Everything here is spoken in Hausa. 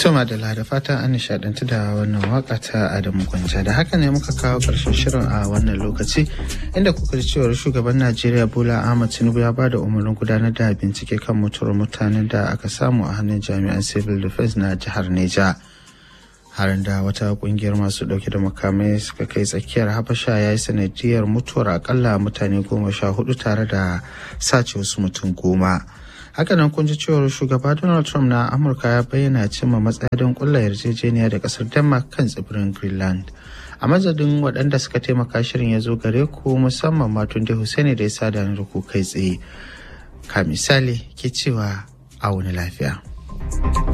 Tuma da da fatan an nishadantu da wannan waka ta Adamu Gwanja da haka ne muka kawo ƙarshen shirin a wannan lokaci inda kuka ji cewar shugaban Najeriya Bola Ahmad Tinubu ya bada umarnin gudanar da bincike kan mutuwar mutanen da aka samu a hannun jami'an civil defense na jihar Neja. Harin da wata kungiyar masu dauke da makamai suka kai tsakiyar Habasha ya yi sanadiyar mutuwar akalla mutane goma sha hudu tare da sace wasu mutum goma. hakanan kun ji cewar shugaba donald trump na amurka ya bayyana cimma matsaya don kulla yarjejeniya da kasar denmark kan tsibirin greenland a mazadin waɗanda suka taimaka shirin ya zo gare ku musamman matun da Hussaini da ya sada da ku kai tsaye ka misali ke cewa a wani lafiya